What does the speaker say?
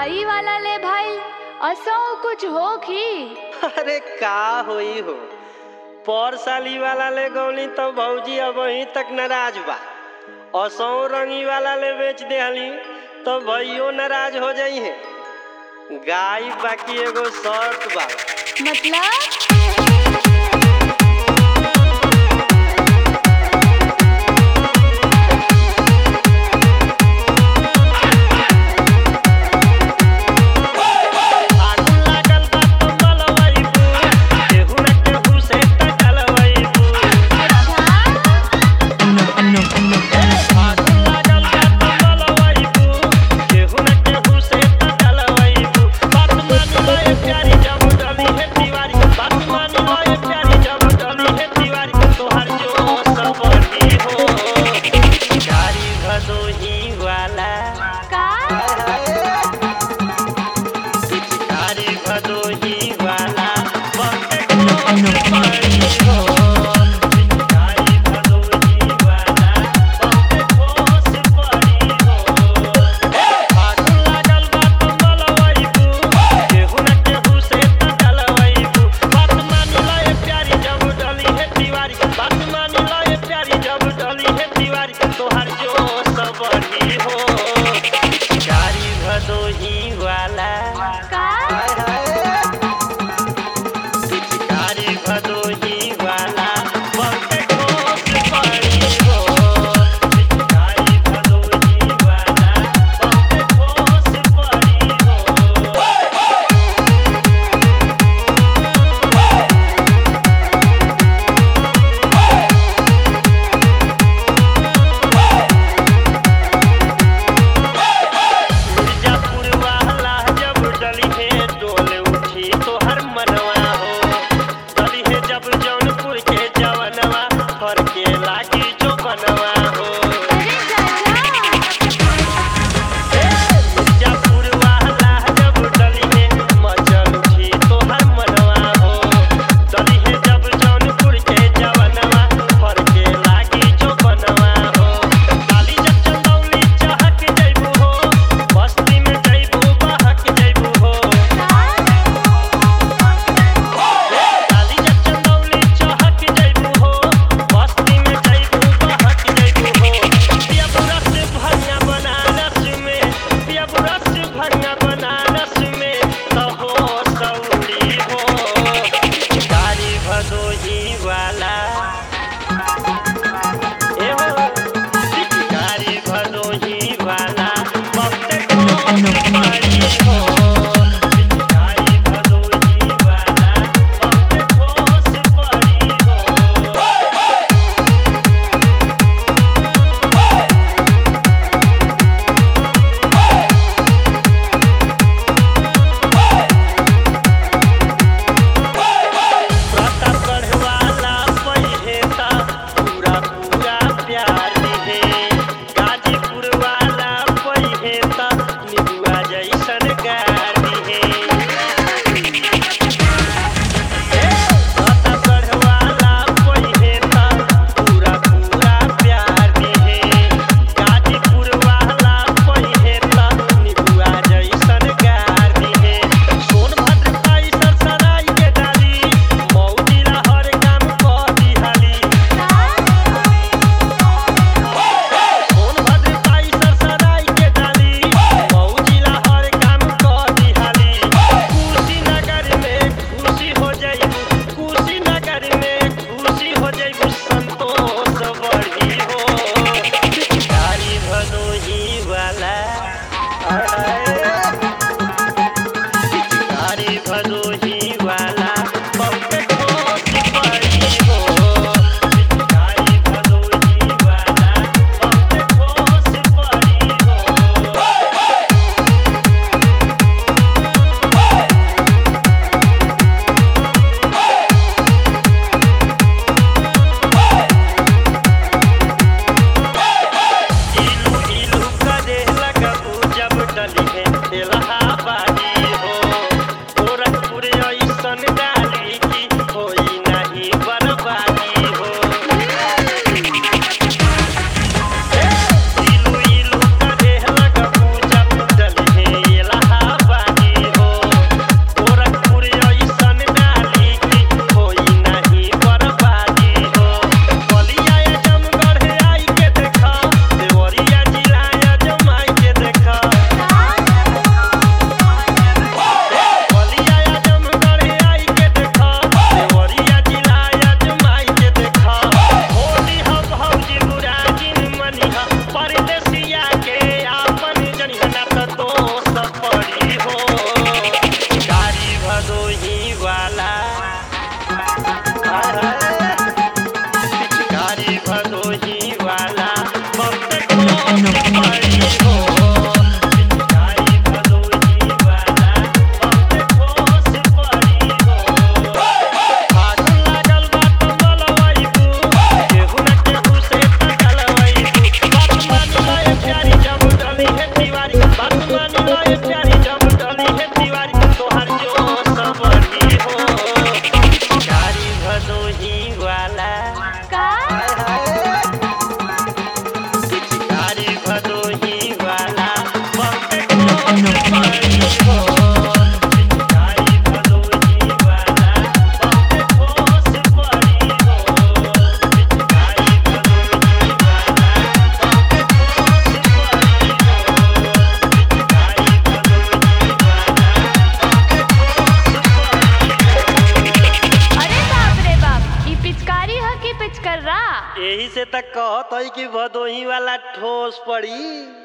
गाई वाला ले भाई असो कुछ हो की अरे का होई हो पर साली वाला ले गौली तो भौजी अब वहीं तक नाराज बा असो रंगी वाला ले बेच देहली तो भैयो नाराज हो जाई है गाय बाकी एगो शर्त बा मतलब आगू लागल बा तो मलवैबू, केहू न केहू से टकलवैबू। अच्छा आगू लागल बा तो मलवैबू, केहू न केहू से टकलवैबू। बात मानी लोए प्यारी जब डली है दीवारी, बात मानी लोए प्यारी जब डली है दीवारी, तोहार जो सबरी हो। गाड़ी भदोही वाला का पिचकारी भदोही वाला बंदे को पड़ी हो पिचकारी भदोही वाला बंदे को पड़ी हो आगू लागल बा तो मलवैबू केहू न केहू से टकलवैबू बात मान लए प्यारी जब डली है दीवारी बात मान लए प्यारी जब डली है दीवारी तोहार जो सबरी हो पिचकारी भदोही वाला का पिचकारी भदोही वाला बंदे कोस पड़ी हो पिचकारी भदोही वाला बंदे कोस पड़ी हो मिर्जापुर वाला जब त कहत है कि भदोही वाला ठोस पड़ी